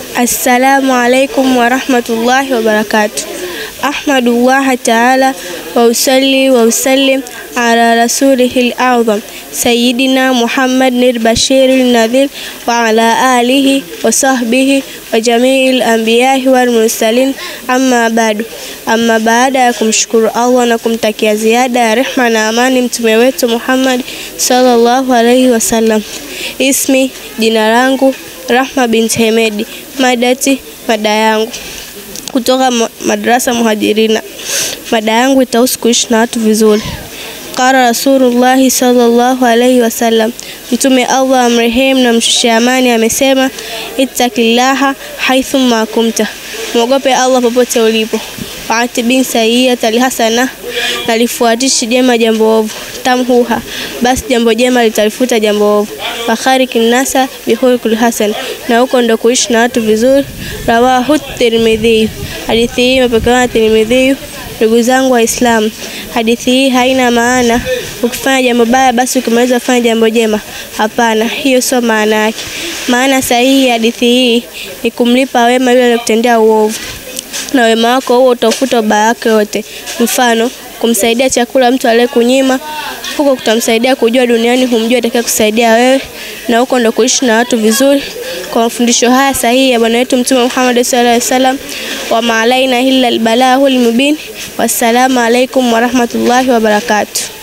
Assalamu alaikum warahmatullahi wabarakatuh. Ahmadullah taala wa usalli wa usallim ala rasulihi al-a'zam sayyidina Muhammad al-Bashir al-Nadhir wa ala alihi wa sahbihi wa jamiil anbiya'i wal mursalin amma ba'du. Amma baada ya kumshukuru Allah na kumtakia ziada ya rehma na amani mtume wetu Muhammad sallallahu alaihi wasallam. Ismi, jina langu Rahma binti Hemedi. Madati, mada yangu kutoka madrasa Muhajirina. Mada yangu itahusu kuishi na watu vizuri. Qala Rasulullahi sallallahu alaihi wasallam, Mtume Allah amrehemu na mshushe amani amesema, ittaqillaha haithu ma kunta, mwogope Allah popote ulipo. Waatibin sayiata alhasana, na lifuatishi jema jambo ovu. Tamhuha, basi jambo jema litalifuta jambo ovu. Fakhariki nasa bihulkul hasan, na huko ndo kuishi na watu vizuri. Rawahu Tirmidhi, hadithi hii imepokewa na Tirmidhi. Ndugu zangu Waislamu, hadithi hii haina maana ukifanya jambo baya basi ukimaliza kufanya jambo jema. Hapana, hiyo sio maana yake. Maana sahihi ya hadithi hii ni kumlipa wema yule aliyokutendea uovu, na wema wako huo utafuta ubaya wake wote. Mfano, kumsaidia chakula mtu aliyekunyima, huko kutamsaidia kujua duniani humjua atakaye kusaidia wewe, na huko ndo kuishi na watu vizuri. Kwa mafundisho haya sahihi ya bwana wetu Mtume Muhammad sallallahu alaihi wasallam, wa maalaina illa albalahul mubin. Wassalamu alaikum warahmatullahi wabarakatuh.